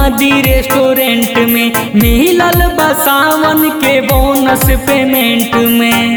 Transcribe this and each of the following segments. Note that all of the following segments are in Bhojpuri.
दी रेस्टोरेंट में मिलल बा सावन के बोनस पेमेंट में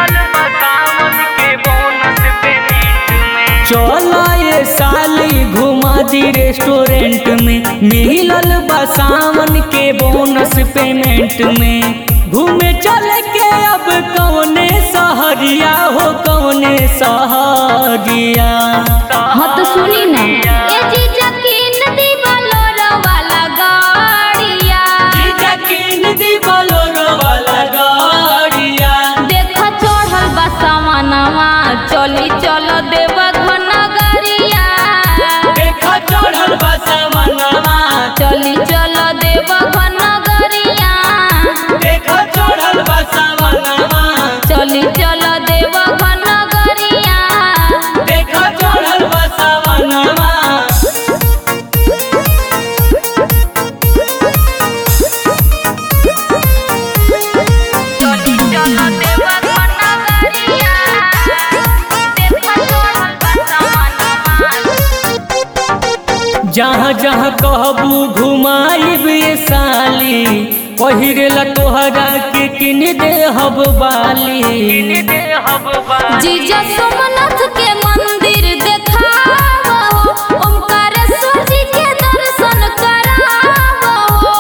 चला ये साली घुमा दी रेस्टोरेंट में मिलल बा सावन के बोनस पेमेंट में घूमे चल के अब कौने सहरिया हो कौने सहरिया हाँ तो सुनी ना ए जीजा किन दी बोलोरो वाला गाड़िया जीजा कीन दी बोलोरो वाला गाड़िया देखा चढ़ल बा सामानवा चली चलो देवा घन गरिया देखा चढ़ल बा सामनवा चली चलो देवा घन गरिया देखा चढ़ल बा सामनवा चली चलो देवा घन गरिया देखा चढ़ल बा सामनवा चली चलो देवा घन गरिया देखा चढ़ल बा सामानवा जहाँ जहाँ कहबू घुमाइब ये साली पहिरेला तोहरा के किन दे हब बाली जीजा सोमनाथ के मंदिर देखावो ओमकारेश्वर जी के दर्शन करावो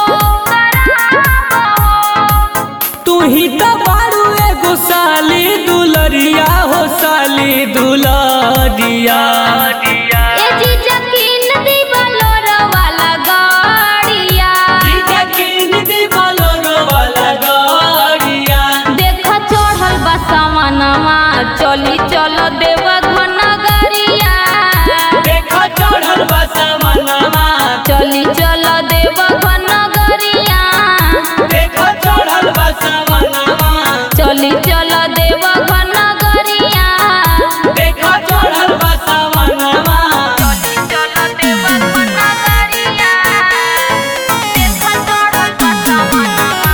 तू ही तो बारू एगो साली दुलरिया हो साली दुलरिया ए जीजा किन दी बोलोरो वाला गाड़िया जीजा कीन दी बोलोरो वाला गाड़िया देखा चढ़ल बा सामानवा चली चलो देवा घन गरिया देखा चढ़ल बा सामनवा चली चलो देवा घन गरिया देखा चढ़ल बा सामनवा चली चलो देवा घन गरिया देखा चढ़ल बा सामनवा चली चलो देवा घन गरिया देखा चढ़ल बा सामानवा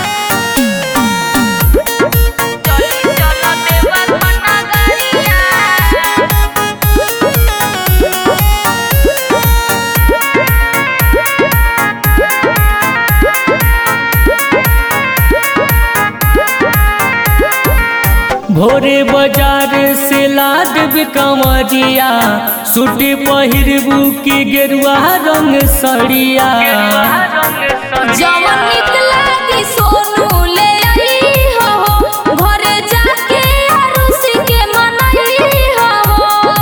चली चलो देवा घन गरिया भोरे बाजार से लाद कमरिया सूट पहिरबू की गेरुआ रंग सड़िया जवन निकला की सोनू ले आई हो घरे जाके अरुषि के मनई हो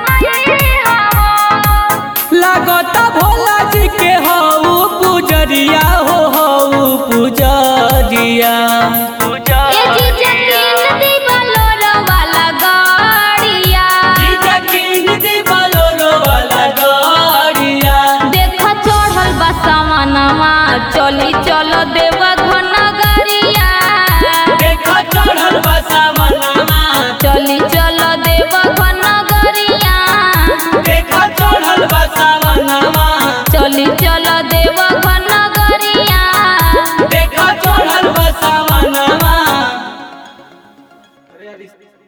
लागत भोला जी के हऊ पुजरिया हो हऊ पुजरिया ए जीजा किन दी बोलोरो वाला गाड़िया जीजा कीन दी बोलोरो वाला गाड़िया देखा चढ़ल बा सामानवा चली चलो देवा घन गरिया देखा चढ़ल बा सामनवा चली चलो देवा घन गरिया देखा चढ़ल बा सामनवा चली चलो देवा घन गरिया देखा चढ़ल बा सामनवा